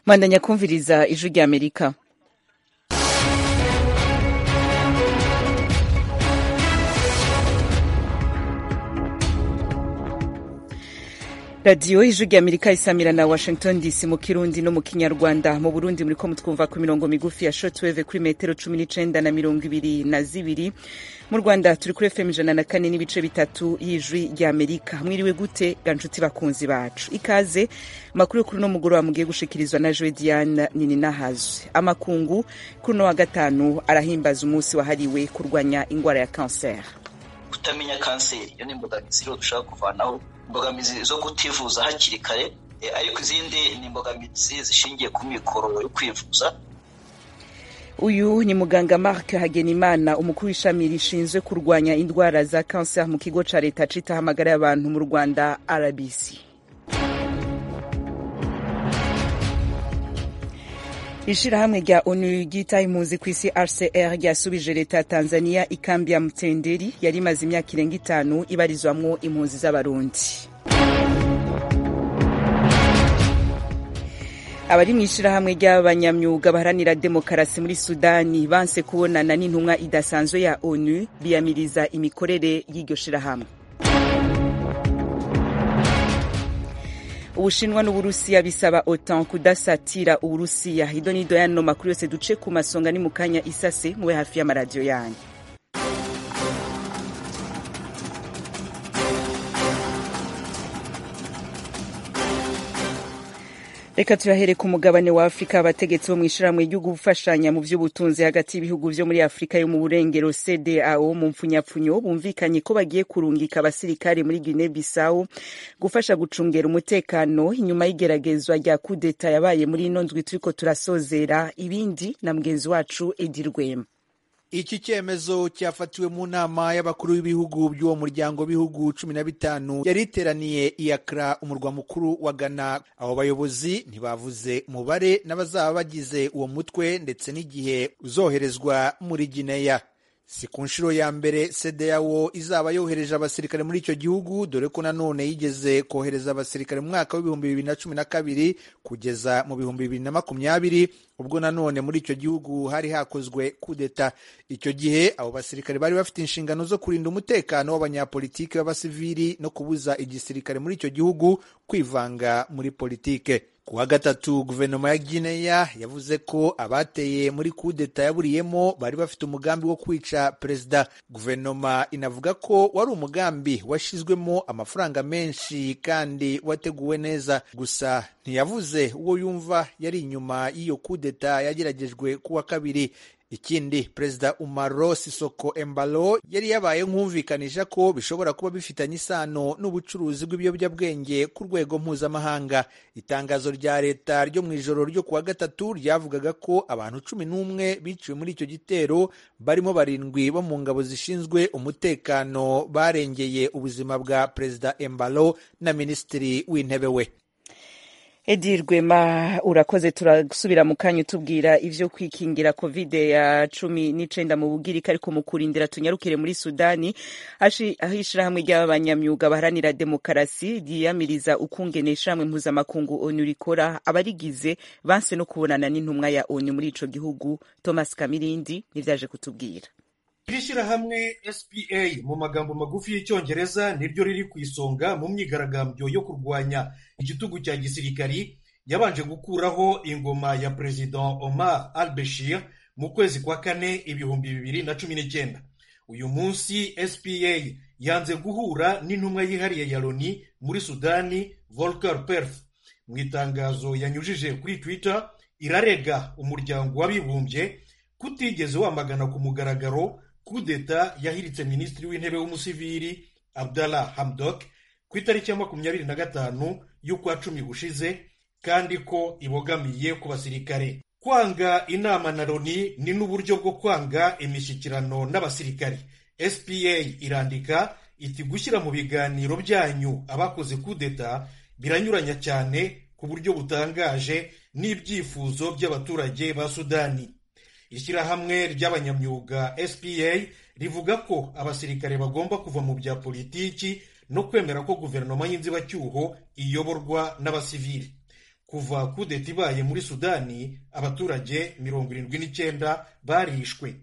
mwandanya kumviriza ijwi rya amerika radiyo ijwi rya amerika isamira na washington dc mu kirundi no mu kinyarwanda mu burundi muriko mutwumva ku mirongo migufi ya shortwave kuri metero cumi n'icenda na mirongo ibiri na zibiri mu rwanda turi kuri fm ijana na kane n'ibice bitatu y'ijwi rya amerika mwiriwe gute ga nshuti bakunzi bacu ikaze amakuru yo kuri uno mugoroba mugiye gushikirizwa na joe diane nini nahazwe amakungu kuri uno wa gatanu arahimbaza umunsi wahariwe kurwanya ingwara ya kanseri kutamenya kanseri iyo ni imbogamizi rero dushaka kuvanaho imbogamizi zo kutivuza hakiri kare ariko izindi ni imbogamizi zishingiye ku mikoro yo kwivuza uyu ni muganga mark hagenimana umukuru w'ishami rishinzwe kurwanya indwara za kanseri mu kigo ca leta citaho amagara y'abantu mu rwanda rbc ishirahamwe rya onu ryitaye impunzi ku isi rcr ryasubije leta ya tanzania ikambi ya mtenderi yari imaze imyaka irenga itanu ibarizwamwo impunzi z'abarundi abari mu ishirahamwe ry'abanyamyuga baharanira demokarasi muri sudani banse kubonana n'intumwa idasanzwe ya onu biyamiriza imikorere y'iryo shirahamwe ubushinwa n'uburusiya bisaba otan kudasatira uburusiya ido n'ido yano makuru yose duce ku masonga ni mu kanya isase mube hafi y'amaradiyo yanyu reka turahere ku mugabane wa afurika abategetsi bo mu ishirahamwe ryo gufashanya mu vy'ubutunzi hagati y'ibihugu vyo muri afurika yo mu burengero cdao mu mpfunyapfunyo bumvikanye ko bagiye kurungika abasirikare muri guine bissau gufasha gucungera umutekano inyuma y'igeragezwa rya kudeta yabaye muri ino ndwi turiko turasozera ibindi na mugenzi wacu edi rwema iki cyemezo cyafatiwe mu nama y'abakuru b'ibihugu by'uwo muryango w'ibihugu cumi na bitanu yari iteraniye i Accra umurwa mukuru wa Ghana abo bayobozi ntibavuze umubare n'abazaba bagize uwo mutwe ndetse n'igihe uzoherezwa muri Guinea si ku nshuro ya mbere CEDEAO izaba yohereje abasirikare muri icyo gihugu dore ko nanone yigeze kohereza abasirikare mu mwaka w'ibihumbi bibiri na cumi na kabiri kugeza mu bihumbi bibiri na makumyabiri ubwo nanone muri icyo gihugu hari hakozwe kudeta icyo gihe abo basirikare bari bafite inshingano zo kurinda umutekano w'abanyapolitiki b'abasivili no kubuza igisirikare muri icyo gihugu kwivanga muri politike ku wa gatatu guverinoma ya Guinea yavuze ko abateye muri kudeta yaburiyemo bari bafite umugambi wo kwica perezida guverinoma inavuga ko wari umugambi washyizwemo amafaranga menshi kandi wateguwe neza gusa ntiyavuze uwo yumva yari inyuma y'iyo kudeta yageragejwe ku wa kabiri ikindi perezida umaro sisoko embalo yari yabaye nk'umvikanisha ko bishobora kuba bifitanye isano n'ubucuruzi bw'ibiyobyabwenge ku rwego mpuzamahanga itangazo rya leta ryo mu ijoro ryo kuwa gatatu ryavugaga ko abantu cumi n'umwe biciwe muri icyo gitero barimo barindwi bo mu ngabo zishinzwe umutekano barengeye ubuzima bwa perezida embalo na minisitiri w'intebe we edi rwema urakoze turasubira mu kanya utubwira ivyo kwikingira covid ya cumi n'icenda mu bugirika ariko mu kurindira tunyarukire muri sudani aho ishirahamwe ry'abanyamyuga baharanira demokarasi ryiyamiriza ukungene ishirahamwe mpuzamakungu onu rikora abarigize banse no kubonana n'intumwa ya onu muri ico gihugu thomas kamirindi nivyaje kutubwira iri shyirahamwe spa mu magambo magufi y'icyongereza niryo riri ku isonga mu myigaragambyo yo kurwanya igitugu cya gisirikari yabanje gukuraho ingoma ya perezida omar al bashir mu kwezi kwa kane ibihumbi bibiri na cumi n'icyenda uyu munsi spa yanze guhura n'intumwa yihariye ya loni muri sudani volker perf mu itangazo yanyujije kuri twitter irarega umuryango w'abibumbye kutigeze wamagana ku mugaragaro kudeta yahiritse minisitiri w'intebe w'umusivili abdallah hamdok ku itariki ya makumyabiri na gatanu y'ukwa cumi gushize kandi ko ibogamiye ku basirikare kwanga inama na loni ni n'uburyo bwo kwanga imishyikirano n'abasirikare spa irandika iti gushyira mu biganiro byanyu abakoze kudeta biranyuranya cyane ku buryo butangaje n'ibyifuzo by'abaturage ba sudani ishyirahamwe ry'abanyamyuga spa rivuga ko abasirikare bagomba kuva mu bya politiki no kwemera ko guverinoma y'inzibacyuho iyoborwa n'abasivili kuva kudeta ibaye muri sudani abaturage mirongo irindwi n'icyenda barishwe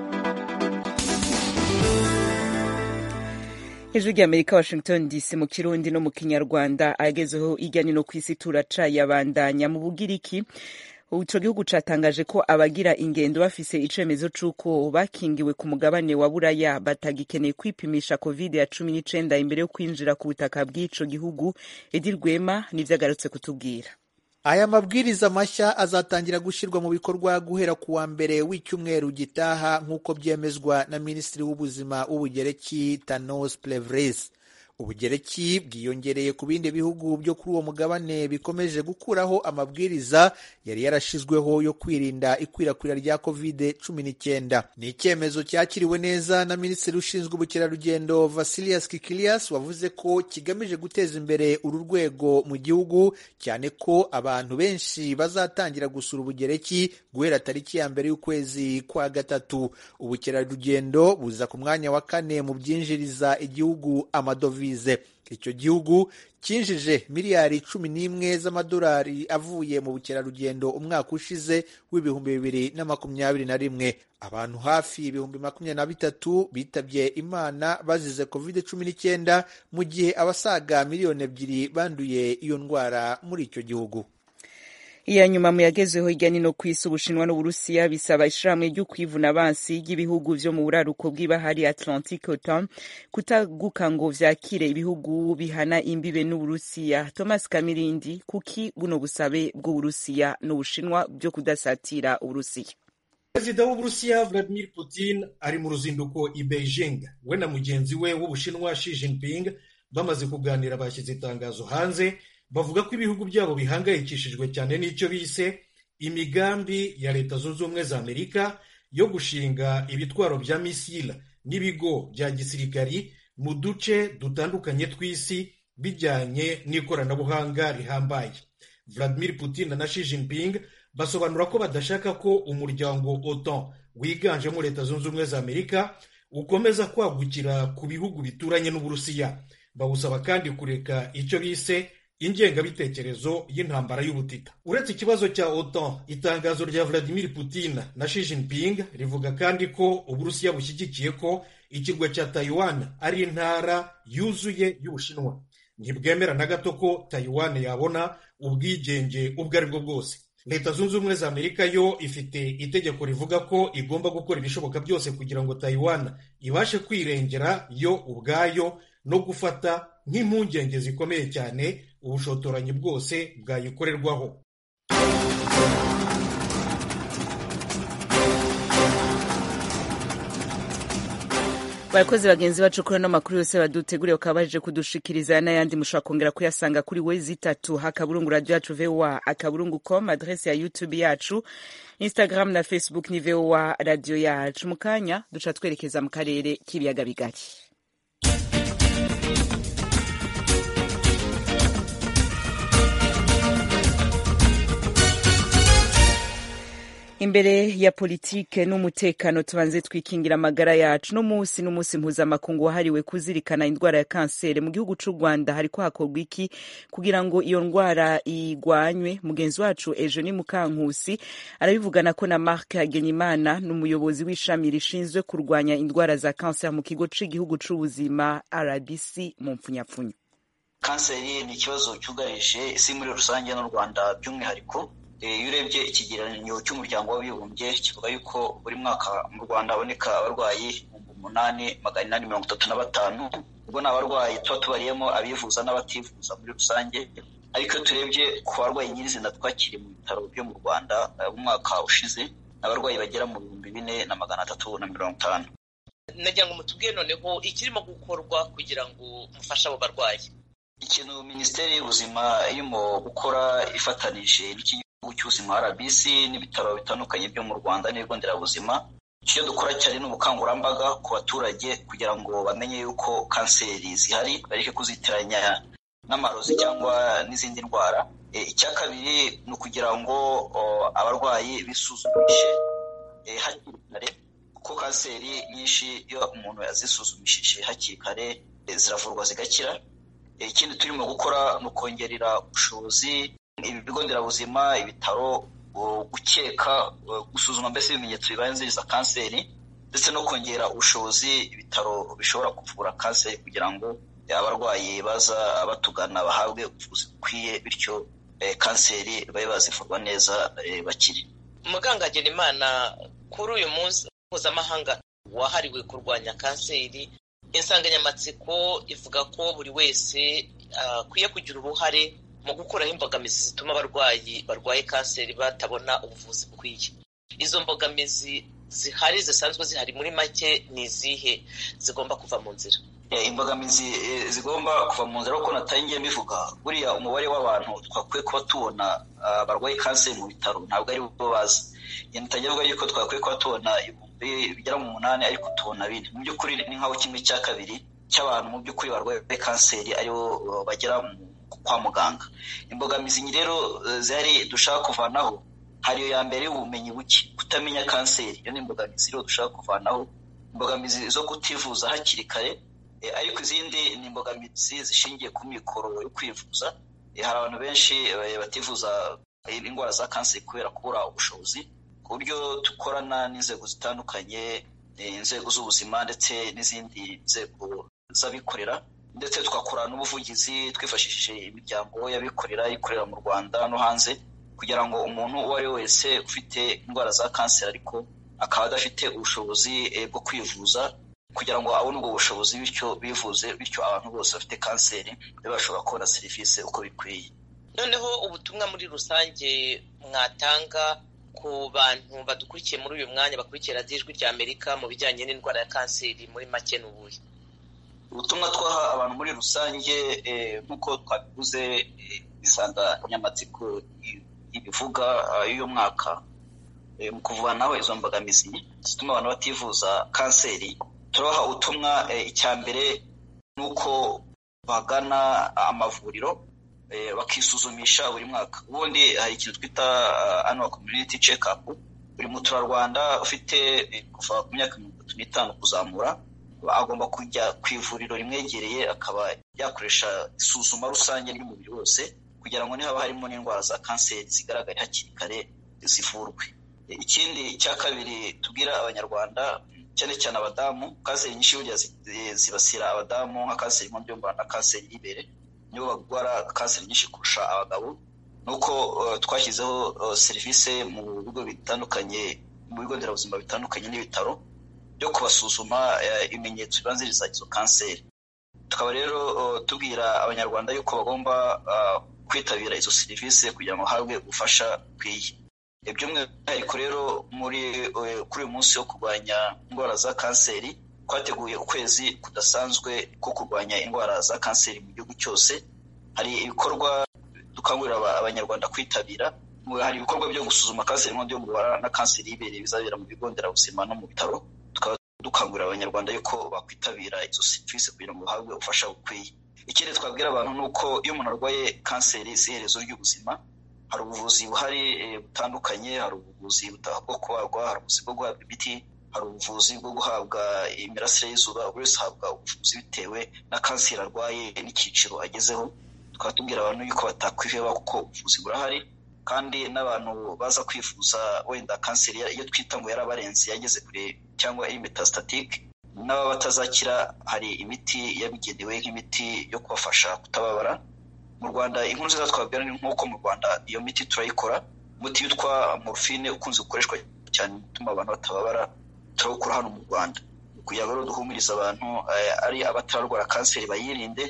ijwi ry'amerika washington dc mu kirundi no mu kinyarwanda agezeho ijya no ku isi turacayabandanya mu bugiriki ico gihugu catangaje ko abagira ingendo bafise icemezo c'uko bakingiwe ku mugabane wa buraya batagikeneye kwipimisha covid ya cumi n'icenda imbere yo kwinjira ku butaka bw'ico gihugu edi rwema nivyo agarutse kutubwira aya mabwiriza mashya azatangira gushyirwa mu bikorwa guhera ku wa mbere w'icyumweru gitaha nk'uko byemezwa na minisitiri w'ubuzima w'ubugereki tanos plevres ubugereki bwiyongereye ku bindi bihugu byo kuri uwo mugabane bikomeje gukuraho amabwiriza yari yarashizweho yo kwirinda ikwirakwira rya covid cumi n'icyenda ni icyemezo cyakiriwe neza na minisitiri ushinzwe ubukerarugendo vasilias kikilias wavuze ko kigamije guteza imbere uru rwego mu gihugu cyane ko abantu benshi bazatangira gusura ubugereki guhera tariki ya mbere y'ukwezi kwa gatatu ubukerarugendo buza ku mwanya wa kane mu byinjiriza igihugu amadovize icyo gihugu cyinjije miliyari cumi n'imwe z'amadolari avuye mu bukerarugendo umwaka ushize w'ibihumbi bibiri na makumyabiri na rimwe abantu hafi ibihumbi makumyabiri na bitatu bitabye imana bazize covid cumi n'icyenda mu gihe abasaga miliyoni ebyiri banduye iyo ndwara muri icyo gihugu iya nyuma mu yagezeho hirya no ku isi ubushinwa n'uburusiya bisaba ishirahamwe ryo kwivuna abansi ry'ibihugu vyo mu buraruko bw'ibahari atlantique otan kutaguka ngo vyakire ibihugu bihana imbibe n'uburusiya thomas kamirindi kuki buno busabe bw'uburusiya n'ubushinwa byo kudasatira uburusiya perezida w'uburusiya vladimir putin ari mu ruzinduko i beijing we na mugenzi we w'ubushinwa xi jinping bamaze kuganira bashyize itangazo hanze bavuga ko ibihugu byabo bihangayikishijwe cyane n'icyo bise imigambi ya leta zunze ubumwe za amerika yo gushinga ibitwaro bya misila n'ibigo bya gisirikari mu duce dutandukanye tw'isi bijyanye n'ikoranabuhanga rihambaye vladimir putin na xi jinping basobanura ko badashaka ko umuryango otan wiganjemo leta zunze ubumwe za amerika ukomeza kwagukira ku bihugu bituranye n'uburusiya bawusaba kandi kureka icyo bise ingengabitekerezo y'intambara y'ubutita uretse ikibazo cya otan itangazo rya vladimir putin na xi jinping rivuga kandi ko uburusiya bushyigikiye ko ikirwa cya taiwan ari intara yuzuye y'ubushinwa ntibwemera na gato ko taiwan yabona ubwigenge ubwo ari bwo bwose leta zunze ubumwe za amerika yo ifite itegeko rivuga ko igomba gukora ibishoboka byose kugira ngo taiwan ibashe kwirengera yo ubwayo no gufata nk'impungenge zikomeye cyane ubushotoranyi bwose bwayikorerwaho barakoze bagenzi bacu kuri ano makuru yose baduteguriye bakaba baje kudushikiriza n'ayandi mushobora kongera kuyasanga kuri wezi itatu akaburungu radio yacu voa akaburungu com adrese ya youtube yacu instagram na facebook ni voa radio yacu mu kanya duca twerekeza mu karere k'ibiyaga bigari imbere ya politike n'umutekano tubanze twikingira amagara yacu no munsi n'umunsi mpuzamakungu wahariwe kuzirikana indwara ya kanseri mu gihugu c'u rwanda hariko hakorwa iki kugira ngo iyo ndwara igwanywe mugenzi wacu ejo ni mukankusi arabivugana ko na mark hagenimana n'umuyobozi w'ishami rishinzwe kurwanya indwara za kanseri mu kigo c'igihugu c'ubuzima rbc mu mpfunyapfunyo kanseri ni ikibazo cyugarije isi muri rusange n'u rwanda by'umwihariko iyo urebye ikigereranyo cy'umuryango w'abibumbye kivuga yuko buri mwaka mu rwanda haboneka abarwayi ibihumbi umunani magana inani mirongo itatu na batanu ubwo ni abarwayi tuba tubariyemo abivuza n'abativuza muri rusange ariko iyo turebye ku barwayi nyirizina twakiriye mu bitaro byo mu rwanda umwaka ushize abarwayi bagera mu bihumbi bine na magana atatu na mirongo itanu nagira ngo mutubwire noneho ikirimo gukorwa kugira ngo mufashe abo barwayi ikintu minisiteri y'ubuzima irimo gukora ifatanije n'ikigo cy'ubuzima rbc n'ibitaro bitandukanye byo mu rwanda n'ibigo nderabuzima icyo dukora cyane ni ubukangurambaga ku baturage kugira ngo bamenye yuko kanseri zihari bareke kuzitiranya n'amarozi cyangwa n'izindi ndwara icya kabiri ni ukugira ngo abarwayi bisuzumishe hakiri kare kuko kanseri nyinshi iyo umuntu yazisuzumishije hakiri kare ziravurwa zigakira ikindi turimo gukora ni ukongerera ubushobozi ibigo nderabuzima ibitaro gukeka gusuzuma mbese ibimenyetso bibanziriza kanseri ndetse no kongera ubushobozi ibitaro bishobora kuvura kanseri kugira ngo abarwayi baza batugana bahabwe ubuvuzi bukwiye bityo kanseri babe bazivurwa neza bakiri muganga Hagenimana kuri uyu munsi mpuzamahanga wahariwe kurwanya kanseri insanganyamatsiko ivuga ko buri wese akwiye kugira uruhare mu gukuraho imbogamizi zituma abarwayi barwaye kanseri batabona ubuvuzi bukwiye izo mbogamizi zihari zisanzwe zihari muri make ni izihe zigomba kuva mu nzira imbogamizi zigomba kuva mu nzira kuko natangiye mbivuga buriya umubare w'abantu twakwiye kuba tubona barwaye kanseri mu bitaro ntabwo ari bo bazi natangiye avuga yuko twakwiye kuba tubona ibihumbi bigera mu munani ariko tubona bine mu by'ukuri ni nk'aho kimwe cya kabiri cy'abantu mu by'ukuri barwaye kanseri aribo bagera kwa muganga imbogamizi rero zihari dushaka kuvanaho hari iyo ya mbere y'ubumenyi buke kutamenya kanseri iyo ni imbogamizi rero dushaka kuvanaho imbogamizi zo kutivuza hakiri kare ariko izindi ni imbogamizi zishingiye ku mikoro yo kwivuza hari abantu benshi bativuza indwara za kanseri kubera kubura ubushobozi ku buryo dukorana n'inzego zitandukanye inzego z'ubuzima ndetse n'izindi nzego z'abikorera ndetse tugakora n'ubuvugizi twifashishije imiryango y'abikorera ikorera mu rwanda no hanze kugira ngo umuntu uwo ari we wese ufite indwara za kanseri ariko akaba adafite ubushobozi bwo kwivuza kugira ngo abone ubwo bushobozi bityo bivuze bityo abantu bose bafite kanseri babe bashobora kubona serivisi uko bikwiye noneho ubutumwa muri rusange mwatanga ku bantu badukurikiye muri uyu mwanya bakurikira ijwi rya amerika mu bijyanye n'indwara ya kanseri muri make ni ubuhe ubutumwa twaha abantu muri rusange nk'uko twabivuze insanganyamatsiko ibivuga y'uyu mwaka mu kuvanaho izo mbogamizi zituma abantu bativuza kanseri turabaha ubutumwa icya mbere ni uko bagana amavuriro bakisuzumisha buri mwaka ubundi hari ikintu twita annual community check up buri muturarwanda ufite kuva ku myaka mirongo itatu n'itanu kuzamura agomba kujya ku ivuriro rimwegereye akaba yakoresha isuzuma rusange ry'umubiri wose kugira ngo nihaba harimo n'indwara za kanseri zigaragare hakiri kare zivurwe ikindi cya kabiri tubwira abanyarwanda cyane cyane abadamu kanseri nyinshi burya zibasira abadamu nka kanseri y'inkondo na kanseri y'ibere nibo barwara kanseri nyinshi kurusha abagabo ni uko twashyizeho serivisi mu bigo bitandukanye mu bigo nderabuzima bitandukanye n'ibitaro byo kubasuzuma ibimenyetso bibanziriza izo kanseri tukaba rero tubwira abanyarwanda yuko bagomba kwitabira izo serivisi kugira ngo bahabwe ubufasha bukwiye by'umwihariko rero muri kuri uyu munsi wo kurwanya indwara za kanseri twateguye ukwezi kudasanzwe ko kurwanya indwara za kanseri mu gihugu cyose hari ibikorwa dukangurira abanyarwanda kwitabira hari ibikorwa byo gusuzuma kanseri y'inkondo y'umubara na kanseri y'ibere bizabera mu bigo nderabuzima no mu bitaro tukaba dukangurira abanyarwanda yuko bakwitabira izo serivisi kugira ngo bahabwe ubufasha bukwiye ikindi twabwira abantu ni uko iyo umuntu arwaye kanseri si iherezo ry'ubuzima hari ubuvuzi buhari butandukanye hari ubuvuzi bwo kubagwa hari ubuvuzi bwo guhabwa imiti hari ubuvuzi bwo guhabwa imirasire y'izuba buri wese ahabwa ubuvuzi bitewe na kanseri arwaye n'icyiciro agezeho tukaba tubwira abantu yuko batakwiheba kuko ubuvuzi burahari kandi n'abantu baza kwivuza wenda kanseri iyo twita ngo yarabarenze yageze kure cyangwa iri metastatike n'ababa batazakira hari imiti yabigenewe nk'imiti yo kubafasha kutababara mu rwanda inkuru nziza twabwira ni nk'uko mu rwanda iyo miti turayikora umuti witwa morphine ukunze gukoreshwa cyane utuma abantu batababara turawukora hano mu rwanda kugira ngo duhumurize abantu ari abatararwara kanseri bayirinde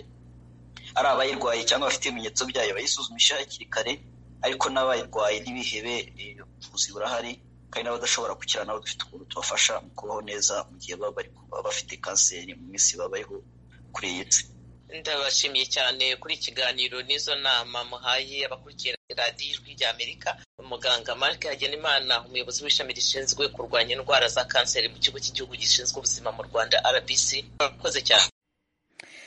ari abayirwaye cyangwa bafite ibimenyetso byayo bayisuzumisha hakiri kare ariko n'abayirwaye ntibihebe ubuvuzi burahari kandi n'abadashobora gukira nabo dufite ukuntu tubafasha mu kubaho neza mu gihe baba bari bafite kanseri mu minsi babayeho kuri iyi si ndabashimiye cyane kuri ikiganiro n'izo nama muhaye abakurikira radiyo ijwi rya amerika umuganga mark hagenimana umuyobozi w'ishami rishinzwe kurwanya indwara za kanseri mu kigo cy'igihugu gishinzwe ubuzima mu rwanda rbc urakoze cyane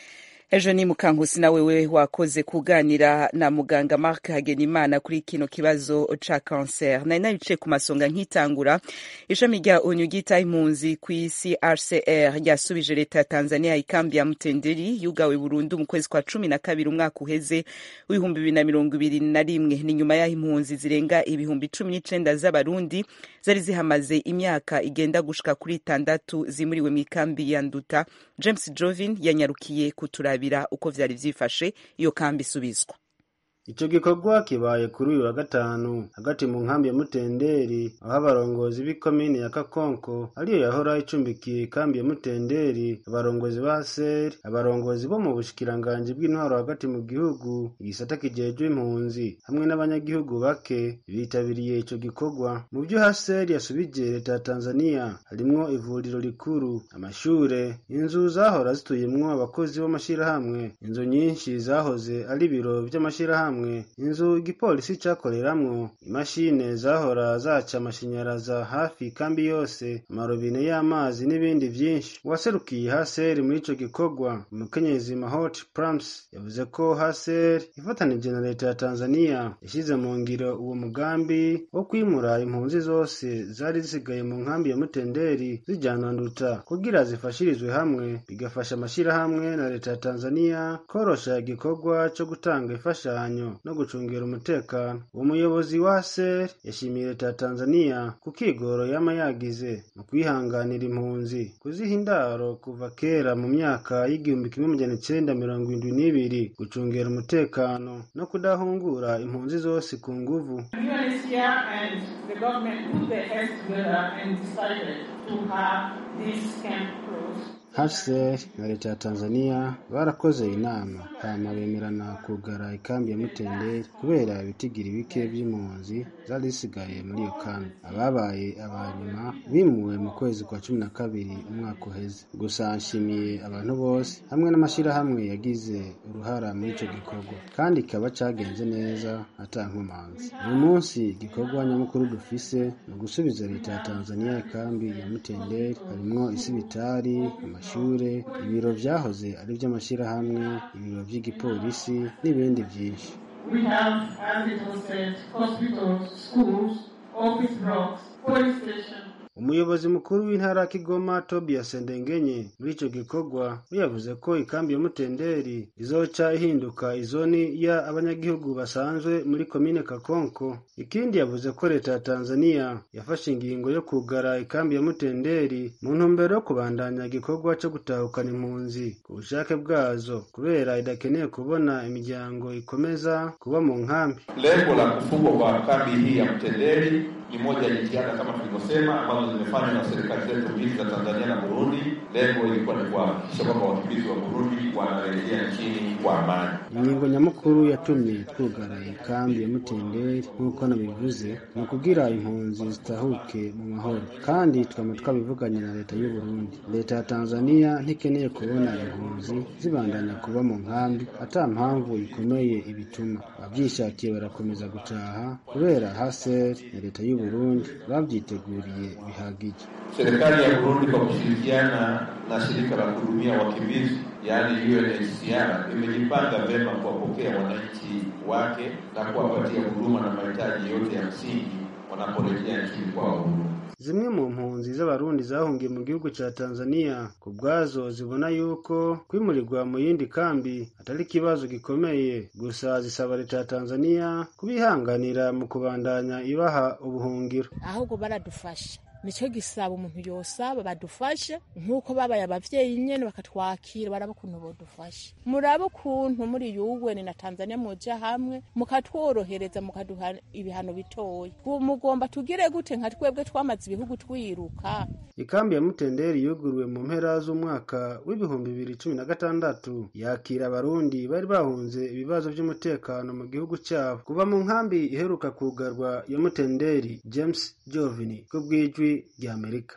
ejo ni mukankusi nawe we wakoze kuganira na muganga mark hagenimana kuri kino kibazo ca cancer nari nabicaye ku masonga nkitangura ishami rya onu ryitaye impunzi ku isi rcr ryasubije leta ya tanzania ikambi ya mutenderi yugawe burundu mu kwezi kwa cumi na kabiri umwaka uheze w'ibihumbi bibiri na mirongo ibiri na rimwe ni nyuma y'aho impunzi zirenga ibihumbi cumi n'icenda z'abarundi zari zihamaze imyaka igenda gushika kuri itandatu zimuriwe mu ikambi ya nduta james jovin yanyarukiye kuturabira uko vyari vyifashe iyo kambi isubizwa Ico gikorwa kibaye kuri uyu wa gatanu hagati mu nkambi ya Mutenderi aho abarongozi b'ikomine ya Kakonko ariyo yahora icumbikiye ikambi ya Mutenderi abarongozi ba SER abarongozi bo mu bushikiranganji bw'intwaro hagati mu gihugu igisata kijejwe impunzi hamwe n'abanyagihugu bake bitabiriye ico gikorwa mu vyo HCR yasubije leta ya Tanzania harimwo ivuriro rikuru amashure inzu zahora zituyemwo abakozi b'amashirahamwe inzu nyinshi zahoze ari ibiro vy'amashirahamwe inzu igipolisi cakoreramwo imashine zahora zaca amashanyaraza hafi kambi yose amarobine y'amazi n'ibindi vyinshi uwaserukiye haseri muri ico gikorwa umukenyezi mahot prams yavuze ko haseri ifatanije na leta ya tanzania yashize mu ngiro uwo mugambi wo kwimura impunzi zose zari zisigaye mu nkambi ya mutenderi zijana nduta kugira zifashirizwe hamwe bigafasha amashirahamwe na leta ya tanzania korosha igikorwa co gutanga imfashanyo no gucungira umutekano uwo muyobozi wa ser yashimiye leta ya tanzania ku kigoro yama yagize mu kwihanganira impunzi kuziha indaro kuva kera mu myaka y'igihumbi kimwe magana icenda mirongo indwi n'ibiri gucungira umutekano no kudahungura impunzi zose ku nguvu UNHCR and the government put their heads together and decided to have this camp closed. HCR na leta ya Tanzania barakoze inama hama bemerana kugara ikambi ya Mutenderi kubera ibitigiri bike vy'impunzi zari zisigaye muri iyo kambi ababaye abanyuma bimuwe mu kwezi kwa cumi na kabiri umwaka uheze gusa nshimiye abantu bose hamwe n'amashirahamwe yagize uruhara muri ico gikorwa kandi kikaba cagenze neza ata nkomanzi uyu munsi igikorwa nyamukuru dufise ni ugusubiza leta ya Tanzania ikambi ya Mutenderi harimwo isibitari amashure ibiro vyahoze ari vy'amashirahamwe ibiro vy'igipolisi n'ibindi vyinshi We have, as it was said, hospitals, schools, office blocks, police station, umuyobozi mukuru w'intara ya kigoma tobias ndengenye muri ico gikorwa we yavuze ko ikambi ya mutenderi izoca ihinduka izoni ya abanyagihugu basanzwe muri komine kakonko ikindi yavuze ko leta ya tanzania yafashe ingingo yo kugara ikambi ya mutenderi mu ntumbero yo kubandanya igikorwa co gutahukana impunzi ku bushake bwazo kubera idakeneye kubona imiryango ikomeza kuba mu nkambi Lengo la kufungwa kwa kambi hii ya Mtenderi ni moja ya jitihada kama tulivyosema, ambazo zimefanywa na serikali zetu mbili za Tanzania na Burundi. Lengo ilikuwa ni kuhakikisha kwamba wakimbizi wa Burundi wanarejea nchini kwa amani. ingingo nyamukuru yatumye twugara ikambi ya mutenderi nk'uko nabivuze ni ukugira impunzi zitahuke mu mahoro kandi twama twabivuganye na leta y'u Burundi leta ya Tanzania ntikeneye kubona impunzi zibandanya kuba mu nkambi ata mpamvu ikomeye ibituma abavyishakiye barakomeza gutaha kubera haser na leta y'u Burundi bavyiteguriye bihagije Serikali ya Burundi kwa kushirikiana na shirika la kuhudumia wakimbizi yaani UNHCR imejipanga vyema kuwapokea wananchi wake na kuwapatia huduma na mahitaji yote ya msingi wanaporejea nchini kwao. zimwe mu mpunzi z'abarundi zahungiye mu gihugu ca Tanzania ku bwazo zibona yuko kwimurirwa mu yindi kambi atari ikibazo gikomeye gusa zisaba leta ya Tanzania kubihanganira mu kubandanya ibaha ubuhungiro ahubwo baradufasha nicyo gisaba umuntu yosaba badufashe nk'uko babaye abavyeyi nyene bakatwakira baraba ukuntu bodufasha murabe ukuntu muri yuweni na tanzania muja hamwe mukatworohereza mukaduha ibihano bitoya ubu mugomba tugire gute nka twebwe twamaze ibihugu twiruka ikambi ya mutenderi yuguruwe mu mpera z'umwaka w'ibihumbi bibiri cumi na gatandatu yakira abarundi bari bahunze ibibazo vy'umutekano mu gihugu cyabo kuva mu nkambi iheruka kugarwa ya mutenderi james jovini ku bw'ijwi ry'amerika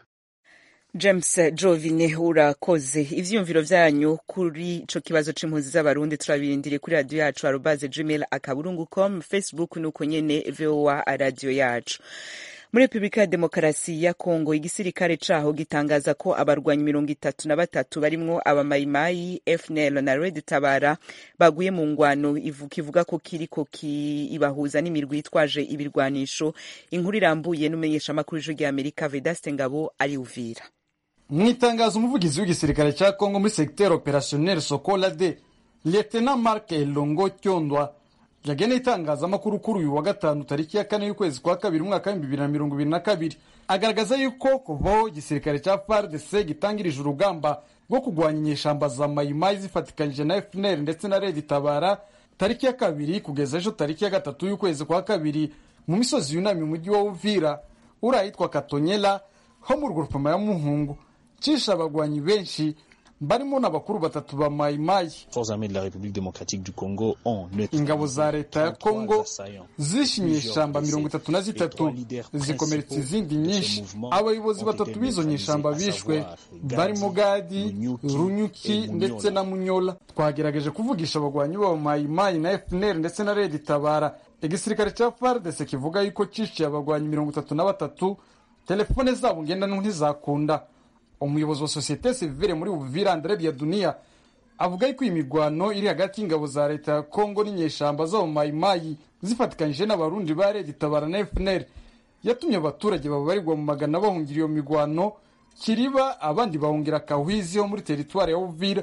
james jovine urakoze ivyiyumviro vyanyu kuri ico kibazo c'impunzi z'abarundi turabirindiriye kuri radiyo yacu arobaze gmail akaburungu com facebook nuko nyene voa radiyo yacu muri repubulika ya demokarasi ya kongo igisirikare caho gitangaza ko abarwanyi mirongo itatu na batatu barimwo abamayimayi fnl na red tabara baguye mu ngwano kivuga ko kiriko kibahuza n'imirwi yitwaje ibirwanisho inkuru irambuye n'umumenyeshamakuru w'ijwi rya amerika vedaste ngabo ari uvira mu itangazo umuvugizi w'igisirikare cya kongo muri segiteri operationnel sokola de lieutenant mark elongo cyondwa yageneye itangazamakuru kuri uyu wa gatanu tariki ya kane y'ukwezi kwa kabiri umwaka w'ibihumbi bibiri na mirongo ibiri na kabiri agaragaza yuko kuvaho igisirikare cya fardc gitangirije urugamba rwo kurwanya inyeshamba za mayimayi zifatikanyije na fnr ndetse na red tabara tariki ya kabiri kugeza ejo tariki ya gatatu y'ukwezi kwa kabiri mu misozi yunamye umujyi wa uvira uri ahitwa katonyela ho mu rugurupama ya muhungu cisha abagwanyi benshi barimo n'abakuru batatu ba mayimayi ingabo za leta ya kongo zishe inyeshamba mirongo itatu na zitatu zikomeretsa izindi nyinshi abayobozi batatu b'izo nyeshamba bishwe barimo gadi runyuki ndetse na munyola twagerageje kuvugisha abagwanyi b'aba mayimayi na fpr ndetse na redi tabara igisirikare cya fardese kivuga yuko cishiye abagwanyi mirongo itatu na batatu telefone zabo ngendanwa ntizakunda umuyobozi wa sosiyete sivile muri uvira andre biadunia avuga yuko iyi mirwano iri hagati y'ingabo za leta ya kongo n'inyeshamba zo mu mayimayi zifatikanyije n'abarundi ba redi tabara na fpr yatumye abaturage babarirwa mu magana bahungira iyo mirwano kiriba abandi bahungira kahwizi ho muri teritwari ya uvira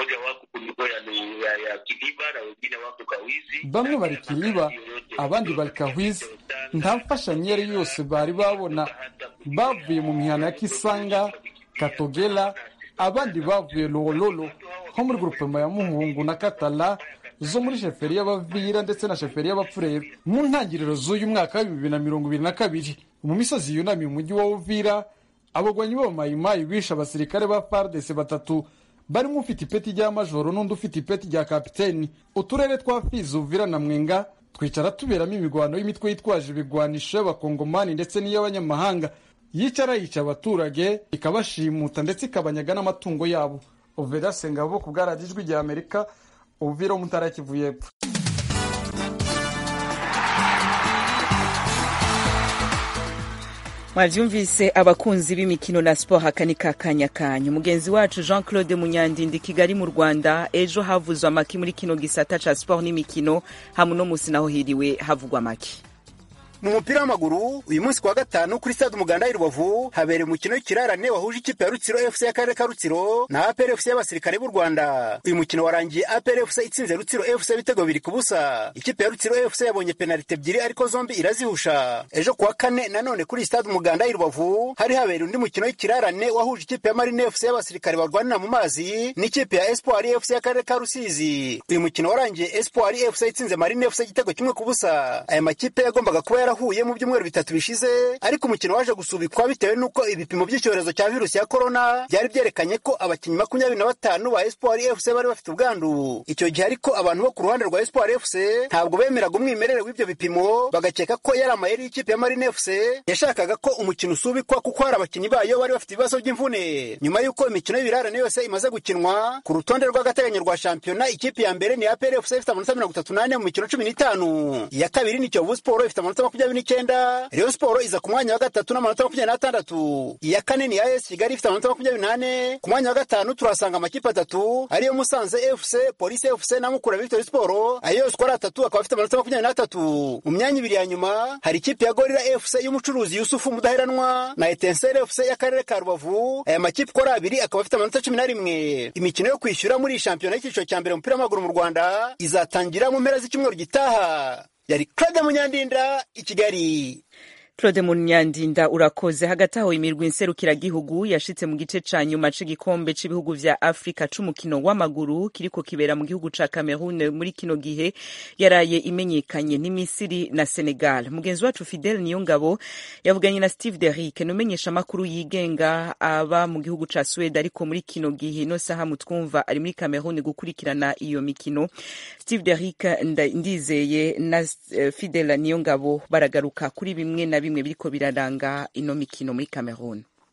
bamwe bari kiriba abandi bari kahwizi nta mfashanyo iyo ari yo yose bari babona bavuye mu mihana ya kisanga katogela abandi bavuye lololo nko muri grupema ya muhungu na katala zo muri sheferi y'abavira ndetse na sheferi y'abapfurero mu ntangiriro z'uyu mwaka wa bibiri na mirongo ibiri na kabiri mu misozi yunamiye umujyi wa uvira abagwanyi b'abamayimayi bishe abasirikare ba fardese batatu barimo ufite ipeti rya majoro n'undi ufite ipeti rya kapiteni uturere twa fizi uvira na mwenga twicara tuberamo imigwano y'imitwe yitwaje ibigwanisho y'abakongomani ndetse n'iy'abanyamahanga yicara yica abaturage ikabashimuta ndetse ikabanyaga n'amatungo yabo uvera sengabo ku bwaradijwi rya amerika uvira umutara kivu y'epfo mwabyumvise abakunzi b'imikino na siporo aka ni kakanya kanyu mugenzi wacu jean claude munyandindi kigali mu rwanda ejo havuzwe amaki muri kino gisata ca siporo n'imikino hamwe no musi naho hiriwe havugwa amaki mu mupira w'amaguru uyu munsi kuwa gatanu kuri stade umuganda y'i rubavu habereye umukino w'ikirarane wahuje ikipe ya rutsiro fc y'akarere ka rutsiro na apr fc y'abasirikare b'u rwanda uyu mukino warangiye apr fc itsinze rutsiro fc ibitego bibiri ku busa ikipe ya rutsiro fc yabonye penalite ebyiri ariko zombi irazihusha ejo kuwa kane nanone kuri stade umuganda y'i rubavu hari habereye undi mukino w'ikirarane wahuje ikipe ya marine fc y'abasirikare barwanira mu mazi n'ikipe ya espoir fc y'akarere ka rusizi uyu mukino warangiye espoir fc itsinze marine fc igitego kimwe ku busa aya makipe yagombaga kuba yara yarahuye mu byumweru bitatu bishize ariko umukino waje gusubikwa bitewe n'uko ibipimo by'icyorezo cya virusi ya korona byari byerekanye ko abakinnyi makumyabiri na batanu ba espoir fc bari bafite ubwandu icyo gihe ariko abantu bo ku ruhande rwa espoir fc ntabwo bemeraga umwimerere w'ibyo bipimo bagakeka ko yari amayeri y'ikipe ya marine fc yashakaga ko umukino usubikwa kuko hari abakinnyi bayo bari bafite ibibazo by'imvune nyuma y'uko imikino y'ibirarane yose imaze gukinwa ku rutonde rw'agateganyo rwa shampiyona ikipe ya mbere ni apr fc ifite amanota mirongo itatu n'ane mu mikino cumi n'itanu iya kabiri ni kiyovu siporo ifite amanota makumyabiri n'icyenda Rayon Sport iza ku mwanya wa gatatu n'amanota makumyabiri n'atandatu iya kane ni AS Kigali ifite amanota makumyabiri n'ane ku mwanya wa gatanu turahasanga amakipe atatu ariyo Musanze FC Police FC na Mukura Victory Sport ayo yose uko ari atatu akaba afite amanota makumyabiri n'atatu mu myanya ibiri ya nyuma hari ikipe ya Gorilla FC y'umucuruzi Yusufu Mudaheranwa na Etincelle FC y'akarere ka Rubavu aya makipe uko ari abiri akaba afite amanota cumi na rimwe imikino yo kwishyura muri iyi shampiyona y'icyiciro cya mbere umupira w'amaguru mu Rwanda izatangira mu mpera z'icyumweru gitaha yari Claude Munyandinda i Kigali claude munyandinda urakoze hagati aho imirwi nserukiragihugu yashitse mu gice ca nyuma c'igikombe c'ibihugu vya afurika c'umukino w'amaguru kiriko kibera mu gihugu ca cameroon muri kino gihe yaraye imenyekanye ni misiri na senegal mugenzi wacu fidel niyongabo yavuganye na steve derick numenyesha amakuru yigenga aba mu gihugu ca swede ariko muri kino gihe no saha mutwumva ari muri cameroon gukurikirana iyo mikino steve derick ndizeye na uh, fidel niyongabo baragaruka kuri bimwe na bimwe biriko biraranga ino mikino muri Cameroon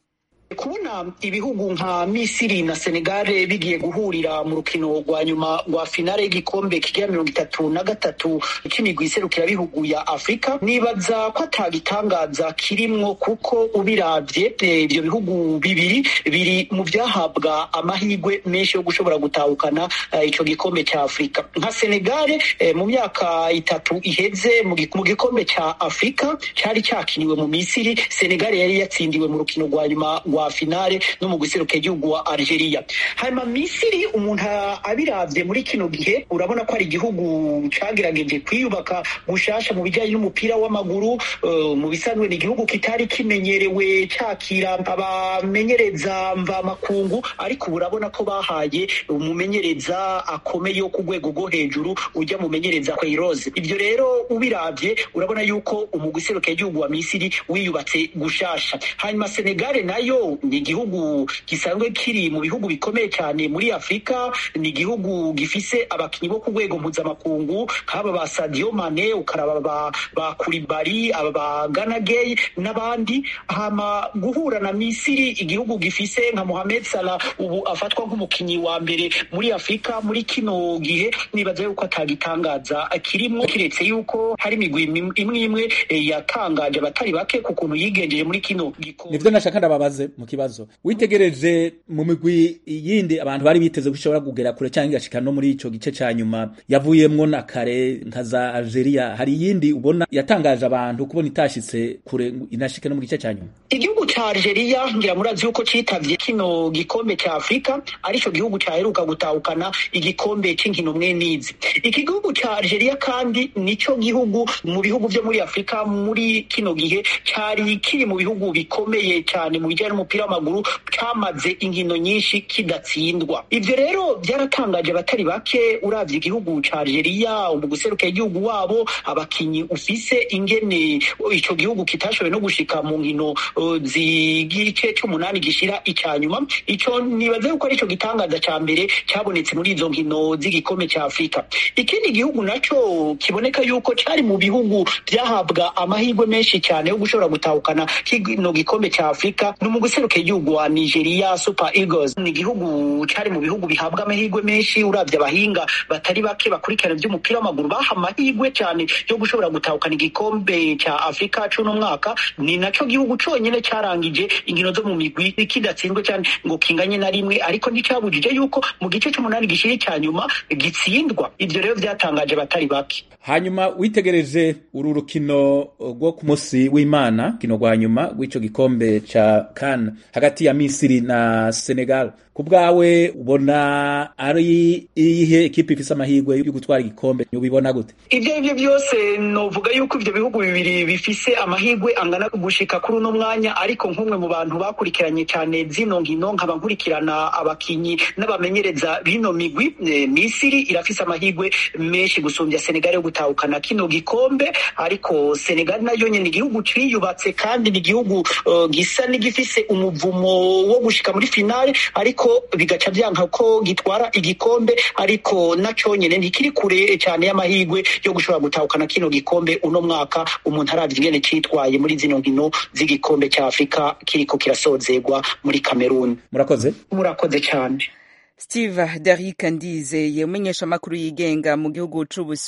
kubona ibihugu nka misiri na senegale bigiye guhurira mu rukino rwa nyuma rwa finale y'igikombe kigira mirongo itatu na gatatu c'imigwi iserukirabihugu ya afurika nibaza ko atagitangaza kirimwo kuko ubiravye ivyo bihugu bibiri biri mu vyahabwa amahirwe menshi yo gushobora gutahukana uh, ico gikombe ca afurika nka senegale eh, mu myaka itatu iheze mu gikombe ca afurika cari cakiniwe mu misiri senegale yari yatsindiwe mu rukino rwa nyuma rwa finale no mu guseruka igihugu wa Algeria hanyuma Misiri umuntu abiravye muri kino gihe urabona ko ari igihugu cagerageje kwiyubaka gushasha mu bijanye n'umupira w'amaguru uh, mu bisanzwe ni igihugu kitari kimenyerewe cakira abamenyereza mva makungu ariko ubu urabona ko bahaye umumenyereza akomeye wo ku rwego rwo hejuru ujya mumenyereza Queiroz ibyo rero ubiravye urabona yuko umugwi useruka igihugu wa Misiri wiyubatse gushasha hanyuma Senegal nayo ni igihugu gisanzwe kiri mu bihugu bikomeye cyane muri afurika ni igihugu gifise abakinnyi bo ku rwego mpuzamakungu nk'aba ba sadio mane ukaraba ba, ba kuribari aba ba ganagey n'abandi hama guhura na misiri igihugu gifise nka mohamed salah ubu afatwa nk'umukinnyi wa mbere muri afurika muri kino gihe nibaza yuko atagitangaza kirimwo kiretse yuko hari imigwi imwe imwe yatangaje abatari bake ku kuntu yigenjeje muri kino gikombe nivyo nashaka ndababaze mu kibazo witegereje mu migwi yindi abantu bari biteze ko ishobora kugera kure cyangwa igashika no muri ico gice ca nyuma yavuyemwo na kare nka za Algeria hari iyindi ubona yatangaje abantu kubona itashitse kure inashike no mu gice ca nyuma igihugu ca Algeria ngira murazi yuko citavye kino gikombe ca Afrika arico gihugu caheruka gutahukana igikombe c'inkino mwenizi iki gihugu ca Algeria kandi nico gihugu mu bihugu vyo muri Afrika muri kino gihe cari kiri mu bihugu bikomeye cyane mu bijyanye n'umupira w'amaguru cyamaze inkino nyinshi kidatsindwa ibyo rero byaratangaje abatari bake uravye igihugu ca Algeria mu guseruka igihugu wabo abakinyi ufise ingene ico gihugu kitashoboye no gushika mu nkino uh, z'igice c'umunani gishira icya nyuma ico nibaza yuko arico gitangaza ca mbere cyabonetse muri izo nkino z'igikombe ca Afrika ikindi gihugu naco kiboneka yuko cari mu bihugu byahabwa amahirwe menshi cyane yo gushobora gutahukana kino gikombe ca Afrika ni mu guseruka igihugu wa Nigeria Super Eagles ni igihugu cari mu bihugu bihabwa amahirwe menshi uravye abahinga batari bake bakurikirana ivy'umupira w'amaguru baha amahirwe cyane yo gushobora gutahukana igikombe ca Afrika cuno mwaka ni naco gihugu conyene carangije inkino zo mu migwi kidatsinzwe cyane ngo kinganye na rimwe ariko nticabujije yuko mu gice c'umunani gishiri cya nyuma gitsindwa ivyo rero vyatangaje batari bake hanyuma witegereje uru rukino rwo ku munsi w'imana kino rwa nyuma rw'ico gikombe ca kan hagati ya misiri na senegal ku bwawe ubona ari iyihe ekipe ifise amahirwe yo gutwara igikombe ubibona gute ivyo arivyo vyose novuga yuko ivyo bihugu bibiri bifise amahirwe angana gushika kuri uno mwanya ariko nk'umwe mu bantu bakurikiranye cyane zino nkino nkaba nkurikirana abakinyi n'abamenyereza bino migwi e, misiri irafise amahirwe menshi gusumbya senegal yo gutahukana kino gikombe ariko senegal nayo nyene igihugu ciyubatse kandi ni igihugu uh, gisa n'igifise umuvumo wo gushika muri finale ariko bigaca byanka ko gitwara igikombe ariko naco nyene ntikiri kure cyane y'amahirwe yo gushobora gutahukana kino gikombe uno mwaka umuntu aravye ingene citwaye muri zino nkino z'igikombe ca Afrika kiriko kirasozegwa muri Cameroon murakoze murakoze cyane Steve Derrick Ndizeye umenyesha amakuru yigenga mu gihugu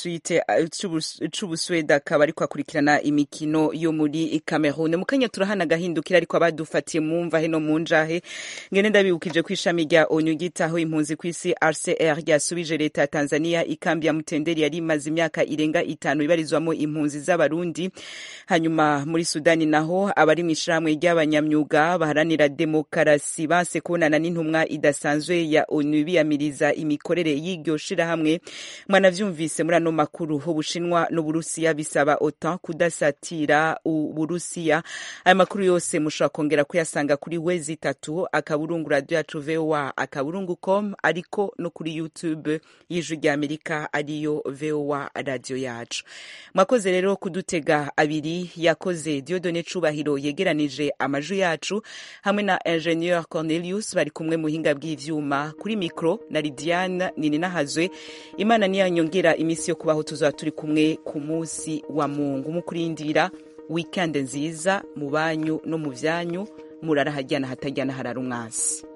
c'Ubusweda akaba ariko akurikirana imikino yo muri Cameroon mu kanya turahana gahindukira ariko abadufatiye mumva heno mu njahe ngene ndabibukije ko ishami rya ONU gitaho impunzi ku isi RCR ryasubije leta ya Tanzania ikambi ya Mutenderi yari imaze imyaka irenga itanu ibarizwamo impunzi z'abarundi hanyuma muri Sudani naho abari mu ishirahamwe ry'abanyamyuga baharanira demokarasi banse kubonana n'intumwa idasanzwe ya ONU biyamiriza imikorere y'iryo shirahamwe mwanavyumvise muri ano makuru ubushinwa n'uburusiya bisaba OTAN kudasatira uburusiya aya makuru yose mushobora kongera kuyasanga kuri wezi itatu akaburungu radio yacu voa akaburungu com ariko no kuri youtube y'ijwi rya amerika ariyo voa radio yacu mwakoze rero kudutega abiri yakoze diodone cubahiro yegeranije amajwi yacu hamwe na ingenieur cornelius bari kumwe muhinga bw'ivyuma kuri mikro na lidiane nininahazwe imana niyo nyongera iminsi yo kubaho tuzaba turi kumwe ku munsi wa mungu mu kurindira wikende nziza mu banyu no mu vyanyu murara hajyana hatajyana harara umwansi